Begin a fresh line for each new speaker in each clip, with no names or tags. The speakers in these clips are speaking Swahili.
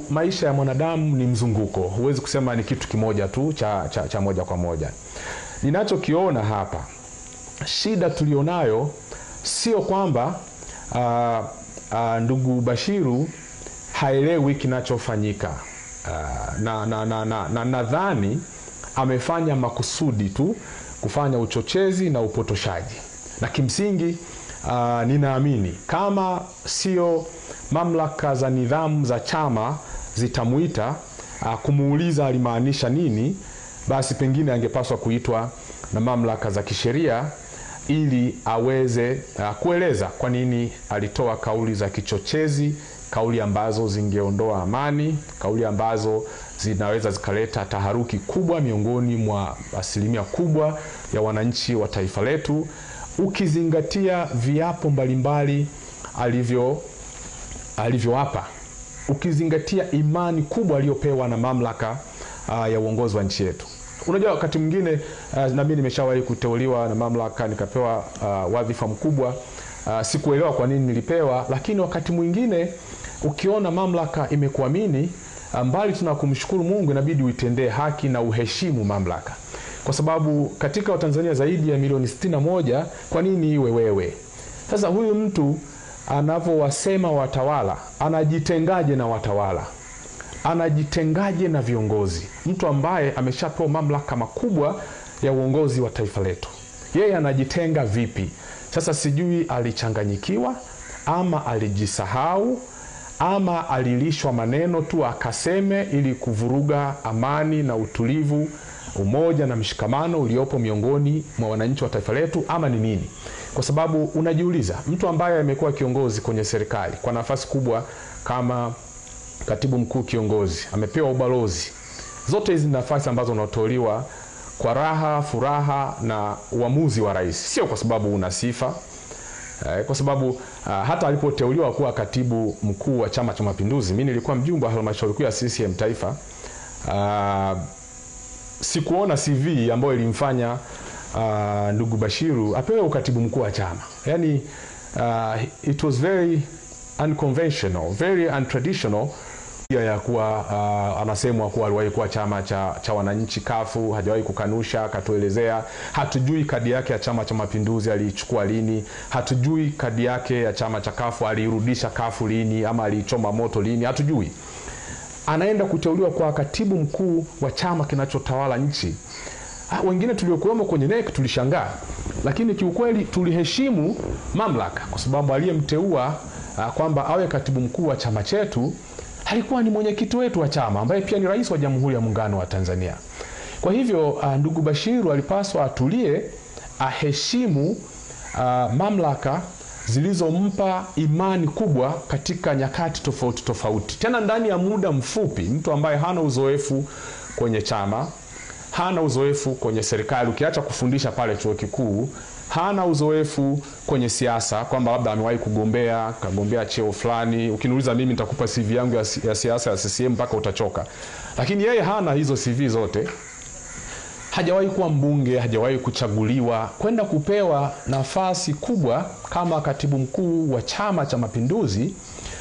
maisha ya mwanadamu ni mzunguko, huwezi kusema ni kitu kimoja tu cha, cha, cha moja kwa moja. Ninachokiona hapa, shida tulionayo sio kwamba uh, uh, ndugu Bashiru haelewi kinachofanyika uh, na nadhani na, na, na, nadhani amefanya makusudi tu kufanya uchochezi na upotoshaji, na kimsingi uh, ninaamini kama sio mamlaka za nidhamu za chama zitamwita uh, kumuuliza alimaanisha nini, basi pengine angepaswa kuitwa na mamlaka za kisheria ili aweze uh, kueleza kwa nini alitoa kauli za kichochezi, kauli ambazo zingeondoa amani, kauli ambazo zinaweza zikaleta taharuki kubwa miongoni mwa asilimia kubwa ya wananchi wa taifa letu, ukizingatia viapo mbalimbali alivyo alivyoapa, ukizingatia imani kubwa aliyopewa na mamlaka uh, ya uongozi wa nchi yetu. Unajua, wakati mwingine uh, na mimi nimeshawahi kuteuliwa na mamlaka nikapewa uh, wadhifa mkubwa uh, sikuelewa kwa nini nilipewa, lakini wakati mwingine ukiona mamlaka imekuamini mbali tuna kumshukuru Mungu, inabidi uitendee haki na uheshimu mamlaka, kwa sababu katika Watanzania zaidi ya milioni sitini na moja, kwa nini iwe wewe? Sasa huyu mtu anavyowasema watawala, anajitengaje na watawala? Anajitengaje na viongozi? Mtu ambaye ameshapewa mamlaka makubwa ya uongozi wa taifa letu, yeye anajitenga vipi? Sasa sijui alichanganyikiwa ama alijisahau ama alilishwa maneno tu akaseme ili kuvuruga amani na utulivu, umoja na mshikamano uliopo miongoni mwa wananchi wa taifa letu, ama ni nini? Kwa sababu unajiuliza, mtu ambaye amekuwa kiongozi kwenye serikali kwa nafasi kubwa kama katibu mkuu kiongozi, amepewa ubalozi, zote hizi nafasi ambazo unatoliwa kwa raha, furaha na uamuzi wa rais, sio kwa sababu una sifa kwa sababu uh, hata alipoteuliwa kuwa katibu mkuu wa Chama cha Mapinduzi, mimi nilikuwa mjumbe wa halmashauri kuu ya CCM taifa. Uh, sikuona CV ambayo ilimfanya uh, ndugu Bashiru apewe ukatibu mkuu wa chama. Yani uh, it was very unconventional, very untraditional ya kuwa uh, anasemwa kuwa aliwahi kuwa chama cha, cha wananchi kafu, hajawahi kukanusha, akatuelezea. Hatujui kadi yake ya Chama cha Mapinduzi aliichukua lini, hatujui kadi yake ya chama cha kafu aliirudisha kafu lini, ama aliichoma moto lini, hatujui. Anaenda kuteuliwa kwa katibu mkuu wa chama kinachotawala nchi. Ha, wengine tuliokuwemo kwenye NEC tulishangaa, lakini kiukweli tuliheshimu mamlaka kwa sababu aliyemteua uh, kwamba awe katibu mkuu wa chama chetu alikuwa ni mwenyekiti wetu wa chama ambaye pia ni rais wa Jamhuri ya Muungano wa Tanzania. Kwa hivyo uh, ndugu Bashiru alipaswa atulie, aheshimu uh, mamlaka zilizompa imani kubwa katika nyakati tofauti tofauti, tena ndani ya muda mfupi. Mtu ambaye hana uzoefu kwenye chama, hana uzoefu kwenye serikali, ukiacha kufundisha pale chuo kikuu hana uzoefu kwenye siasa kwamba labda amewahi kugombea kagombea cheo fulani. Ukiniuliza mimi nitakupa CV yangu ya, ya siasa ya CCM mpaka utachoka, lakini yeye hana hizo CV zote. Hajawahi kuwa mbunge, hajawahi kuchaguliwa kwenda kupewa nafasi kubwa kama katibu mkuu wa Chama cha Mapinduzi.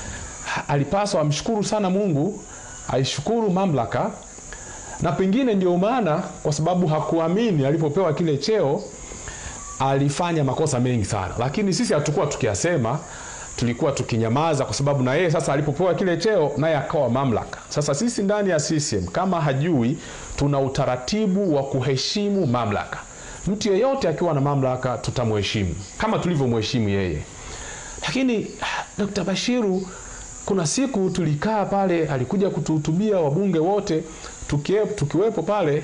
Alipaswa amshukuru sana Mungu, aishukuru mamlaka, na pengine ndio maana kwa sababu hakuamini alipopewa kile cheo alifanya makosa mengi sana, lakini sisi hatukuwa tukiyasema, tulikuwa tukinyamaza, kwa sababu na yeye sasa alipopewa kile cheo naye akawa mamlaka. Sasa sisi ndani ya CCM kama hajui, tuna utaratibu wa kuheshimu mamlaka. Mtu yeyote akiwa na mamlaka tutamheshimu kama tulivyomheshimu yeye. Lakini Dr. Bashiru, kuna siku tulikaa pale, alikuja kutuhutubia wabunge wote tukie, tukiwepo pale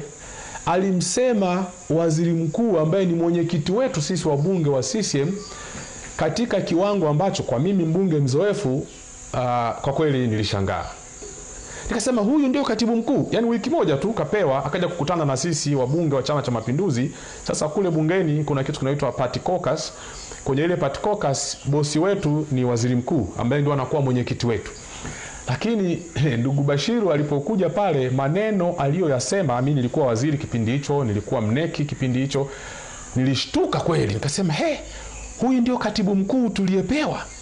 alimsema waziri mkuu ambaye ni mwenyekiti wetu sisi wabunge wa CCM katika kiwango ambacho kwa mimi mbunge mzoefu uh, kwa kweli nilishangaa. Nikasema huyu ndio katibu mkuu, yaani wiki moja tu kapewa, akaja kukutana na sisi wabunge wa Chama cha Mapinduzi. Sasa kule bungeni kuna kitu kinaitwa party caucus. Kwenye ile party caucus bosi wetu ni waziri mkuu ambaye ndio anakuwa mwenyekiti wetu lakini ndugu Bashiru alipokuja pale, maneno aliyoyasema, mimi nilikuwa waziri kipindi hicho, nilikuwa mneki kipindi hicho, nilishtuka kweli, nikasema he, huyu ndio katibu mkuu tuliyepewa.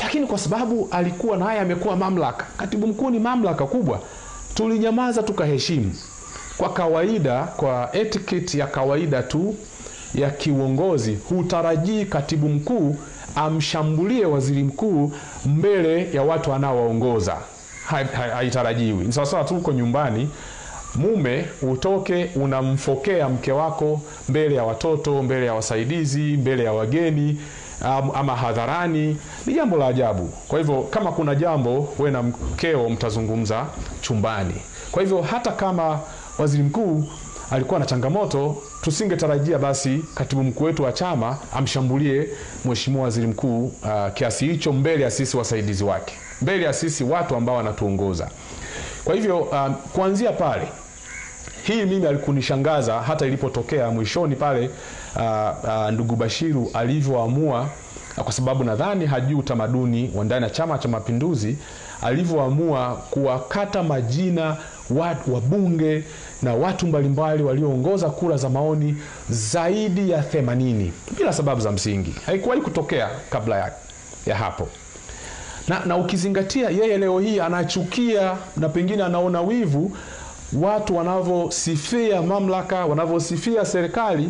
lakini kwa sababu alikuwa naye amekuwa mamlaka, katibu mkuu ni mamlaka kubwa, tulinyamaza tukaheshimu. Kwa kawaida, kwa etiquette ya kawaida tu ya kiuongozi, hutarajii katibu mkuu amshambulie waziri mkuu mbele ya watu anaowaongoza, haitarajiwi. Hai, ni sawasawa tu uko nyumbani mume utoke unamfokea mke wako mbele ya watoto, mbele ya wasaidizi, mbele ya wageni ama hadharani, ni jambo la ajabu. Kwa hivyo kama kuna jambo, we na mkeo mtazungumza chumbani. Kwa hivyo hata kama waziri mkuu alikuwa na changamoto, tusingetarajia basi katibu mkuu wetu wa chama amshambulie mheshimiwa waziri mkuu uh, kiasi hicho mbele ya sisi wasaidizi wake, mbele ya sisi watu ambao wanatuongoza. Kwa hivyo um, kuanzia pale hii mimi alikunishangaza hata ilipotokea mwishoni pale uh, uh, ndugu Bashiru alivyoamua uh, kwa sababu nadhani hajui utamaduni wa ndani ya Chama cha Mapinduzi, alivyoamua kuwakata majina watu wabunge na watu mbalimbali walioongoza kura za maoni zaidi ya 80 bila sababu za msingi. Haikuwahi kutokea kabla ya, ya hapo na, na ukizingatia yeye leo hii anachukia na pengine anaona wivu watu wanavyosifia mamlaka, wanavyosifia serikali.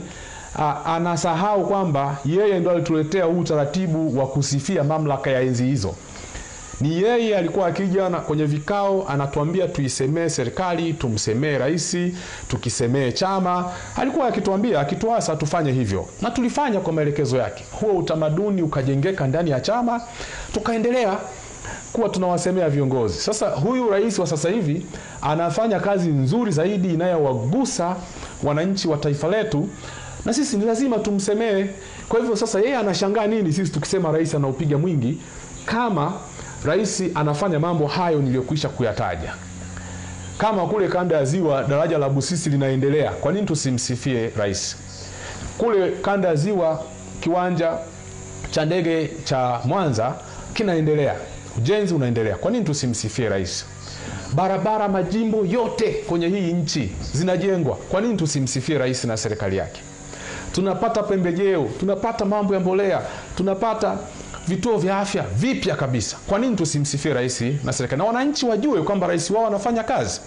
Anasahau kwamba yeye ndo alituletea huu utaratibu wa kusifia mamlaka ya enzi hizo. Ni yeye alikuwa akija kwenye vikao anatuambia tuisemee serikali, tumsemee rais, tukisemee chama. Alikuwa akituambia, akituasa tufanye hivyo, na tulifanya kwa maelekezo yake. Huo utamaduni ukajengeka ndani ya chama, tukaendelea kuwa tunawasemea viongozi. Sasa huyu rais wa sasa hivi anafanya kazi nzuri zaidi inayowagusa wananchi wa taifa letu, na sisi ni lazima tumsemee. Kwa hivyo sasa yeye anashangaa nini sisi tukisema rais anaupiga mwingi, kama rais anafanya mambo hayo niliyokwisha kuyataja. Kama kule kanda ya Ziwa daraja la Busisi linaendelea, kwa nini tusimsifie rais? Kule kanda ya Ziwa kiwanja cha ndege cha Mwanza kinaendelea ujenzi unaendelea, kwa nini tusimsifie rais? Barabara majimbo yote kwenye hii nchi zinajengwa, kwa nini tusimsifie rais na serikali yake? Tunapata pembejeo, tunapata mambo ya mbolea, tunapata vituo vya afya vipya kabisa, kwa nini tusimsifie rais na serikali, na wananchi wajue kwamba rais wao anafanya kazi.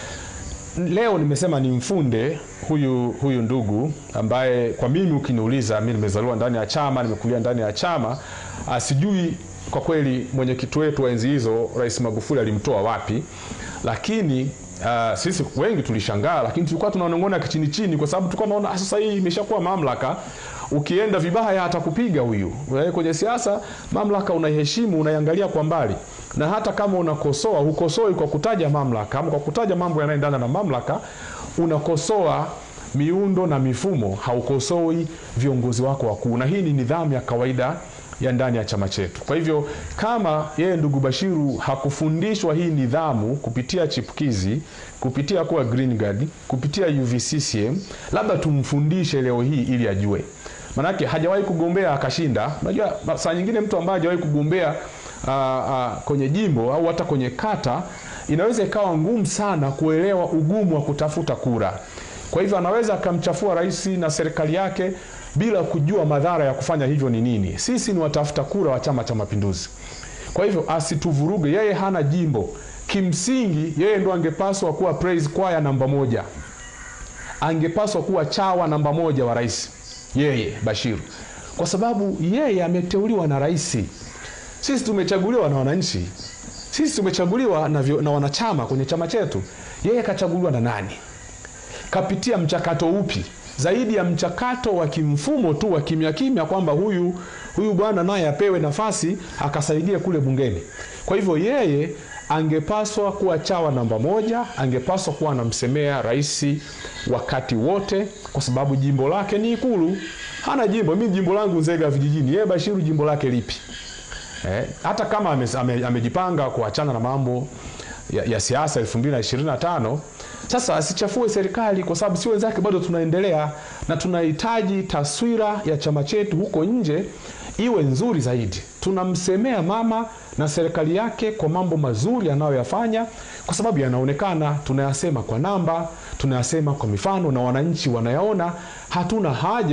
Leo nimesema ni mfunde huyu huyu ndugu ambaye kwa mimi ukiniuliza, mimi nimezaliwa ndani ya chama, nimekulia ndani ya chama, sijui kwa kweli mwenyekiti wetu wa enzi hizo Rais Magufuli alimtoa wapi, lakini uh, sisi wengi tulishangaa, lakini tulikuwa tunaonong'ona kichini chini, kwa sababu tulikuwa tunaona sasa hii imeshakuwa mamlaka, ukienda vibaya atakupiga huyu. Kwenye siasa mamlaka unaiheshimu, unaiangalia kwa mbali, na hata kama unakosoa, hukosoi kwa kutaja mamlaka ama kwa kutaja mambo yanayoendana na mamlaka, unakosoa miundo na mifumo, haukosoi viongozi wako wakuu, na hii ni nidhamu ya kawaida ya ndani ya chama chetu. Kwa hivyo kama yeye ndugu Bashiru hakufundishwa hii nidhamu kupitia chipukizi, kupitia kuwa Green Guard, kupitia UVCCM, labda tumfundishe leo hii ili ajue. Manake hajawahi kugombea akashinda. Unajua saa nyingine mtu ambaye hajawahi kugombea aa, aa, kwenye jimbo au hata kwenye kata inaweza ikawa ngumu sana kuelewa ugumu wa kutafuta kura. Kwa hivyo anaweza akamchafua rais na serikali yake bila kujua madhara ya kufanya hivyo ni nini. Sisi ni watafuta kura wa Chama cha Mapinduzi, kwa hivyo asituvuruge. Yeye hana jimbo, kimsingi yeye ndo angepaswa kuwa praise choir namba moja, angepaswa kuwa chawa namba moja wa rais, yeye Bashiru, kwa sababu yeye ameteuliwa na rais. Sisi tumechaguliwa na wananchi, sisi tumechaguliwa na, vyo, na wanachama kwenye chama chetu. Yeye kachaguliwa na nani? Kapitia mchakato upi zaidi ya mchakato wa kimfumo tu wa kimya kimya, kwamba huyu huyu bwana naye apewe nafasi akasaidia kule bungeni. Kwa hivyo yeye angepaswa kuwa chawa namba moja, angepaswa kuwa anamsemea rais wakati wote, kwa sababu jimbo lake ni Ikulu. Hana jimbo. Mimi jimbo langu Nzega vijijini, yeye Bashiru jimbo lake lipi? Eh, hata kama ame, ame, amejipanga kuachana na mambo ya, ya siasa 2025 sasa asichafue serikali kwa sababu si wenzake, bado tunaendelea na tunahitaji taswira ya chama chetu huko nje iwe nzuri zaidi. Tunamsemea mama na serikali yake kwa mambo mazuri anayoyafanya, kwa sababu yanaonekana, tunayasema kwa namba, tunayasema kwa mifano na wananchi wanayaona. Hatuna haja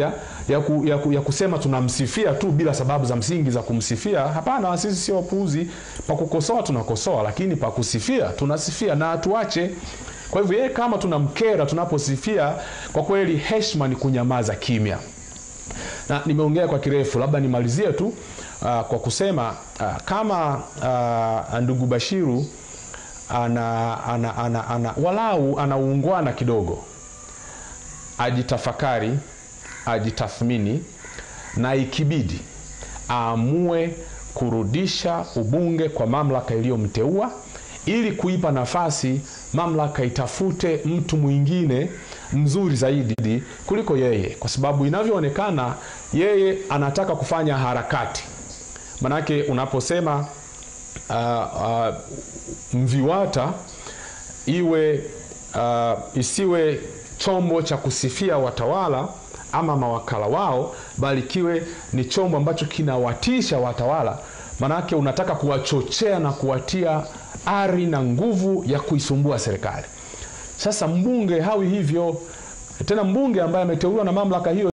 ya, ku, ya, ku, ya kusema tunamsifia tu bila sababu za msingi za kumsifia. Hapana, sisi sio wapuuzi. Pa kukosoa tunakosoa, lakini pa kusifia tunasifia na tuache. Kwa hivyo yeye kama tunamkera tunaposifia, kwa kweli heshima ni kunyamaza kimya. Na nimeongea kwa kirefu, labda nimalizie tu uh, kwa kusema uh, kama uh, ndugu Bashiru ana, ana, ana, ana, walau anaungwana kidogo, ajitafakari, ajitathmini na ikibidi aamue kurudisha ubunge kwa mamlaka iliyomteua ili kuipa nafasi mamlaka itafute mtu mwingine mzuri zaidi kuliko yeye, kwa sababu inavyoonekana yeye anataka kufanya harakati. Manake unaposema uh, uh, MVIWATA iwe uh, isiwe chombo cha kusifia watawala ama mawakala wao, bali kiwe ni chombo ambacho kinawatisha watawala, manake unataka kuwachochea na kuwatia ari na nguvu ya kuisumbua serikali. Sasa mbunge hawi hivyo tena, mbunge ambaye ameteuliwa na mamlaka hiyo